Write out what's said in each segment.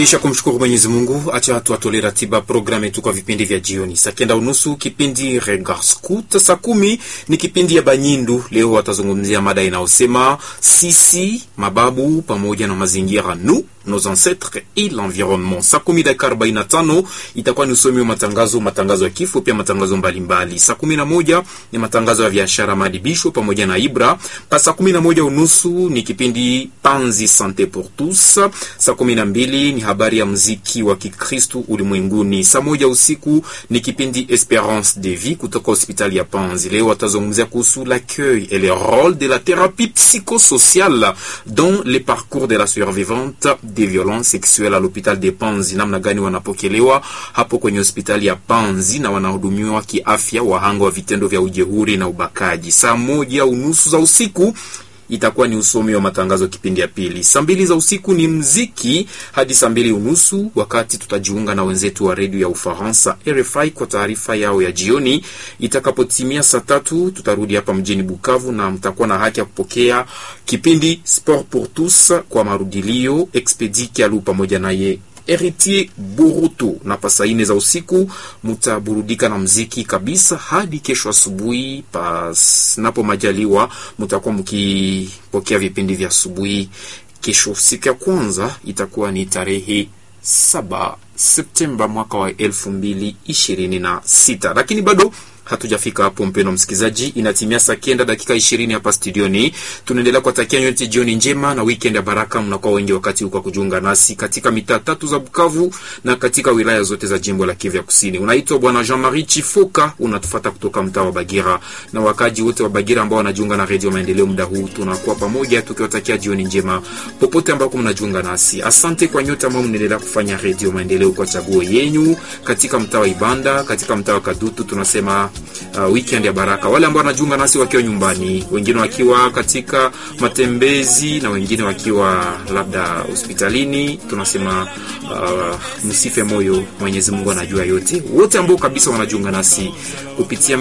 Kisha kumshukuru Mwenyezi Mungu, acha tuatolee ratiba programu yetu kwa vipindi vya jioni. Saa kenda unusu kipindi Regard Scout, saa kumi ni kipindi ya Banyindu. Leo watazungumzia mada inayosema sisi mababu pamoja na mazingira, nous nos ancêtres et l'environnement. Saa kumi dakika arobaini na tano itakuwa ni usomi wa matangazo, matangazo ya kifo, pia matangazo mbalimbali. Saa kumi na moja ni matangazo ya biashara, maadibisho pamoja na Ibra. Pa saa kumi na moja unusu ni kipindi Panzi Sante pour tous. Saa kumi na mbili ni habari ya mziki wa Kikristu ulimwenguni. Saa moja usiku ni kipindi Esperance de vie kutoka hospitali ya Panzi. Leo watazungumzia kuhusu l'accueil et le rôle de la thérapie psychosociale dans les parcours de la survivante des violences sexuelles à l'hôpital de Panzi. Namna gani wanapokelewa hapo kwenye hospitali ya Panzi na wanahudumiwa kiafya wahanga wa vitendo vya ujeuri na ubakaji. Saa moja unusu za usiku itakuwa ni usomi wa matangazo kipindi ya pili. Saa mbili za usiku ni mziki hadi saa mbili unusu, wakati tutajiunga na wenzetu wa redio ya Ufaransa RFI kwa taarifa yao ya jioni. Itakapotimia saa tatu tutarudi hapa mjini Bukavu na mtakuwa na haki ya kupokea kipindi Sport pour tous kwa marudilio Expedi Kialu pamoja naye Heritier Boruto na pasa ine za usiku mutaburudika na mziki kabisa hadi kesho asubuhi. Panapo majaliwa, mutakuwa mkipokea vipindi vya asubuhi. Kesho siku ya kwanza itakuwa ni tarehe saba Septemba mwaka wa elfu mbili ishirini na sita lakini bado hatujafika hapo, mpendwa msikilizaji, inatimia saa kenda dakika ishirini hapa studioni. Tunaendelea kuwatakia nyote jioni njema na weekend ya baraka. Mnakuwa wengi wakati huu kwa kujiunga nasi katika mitaa tatu za Bukavu na katika wilaya zote za jimbo la Kivu ya Kusini. Unaitwa bwana Jean Marie Chifoka, unatufata kutoka mtaa wa Bagira, na wakaji wote wa Bagira ambao wanajiunga na redio Maendeleo muda huu, tunakuwa pamoja tukiwatakia jioni njema popote ambako mnajiunga nasi. Asante kwa nyote ambao mnaendelea kufanya redio Maendeleo kwa chaguo yenyu katika mtaa wa Ibanda, katika mtaa wa Kadutu, tunasema Uh, weekend ya baraka. Wale ambao wanajiunga nasi wakiwa nyumbani, wengine wakiwa katika matembezi na wengine wakiwa labda hospitalini, tunasema uh, msife moyo, Mwenyezi Mungu anajua yote. Wote ambao kabisa wanajiunga nasi kupitia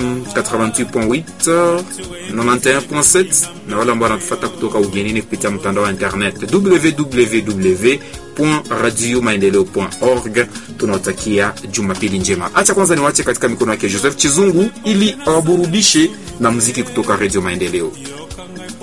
88.8 91.7 na wale ambao wanatufuata kutoka ugenini kupitia mtandao wa internet www radio maendeleo.org. Tunawatakia jumapili njema. Acha kwanza niwache katika mikono yake Joseph Chizungu ili awaburudishe na muziki kutoka Radio Maendeleo.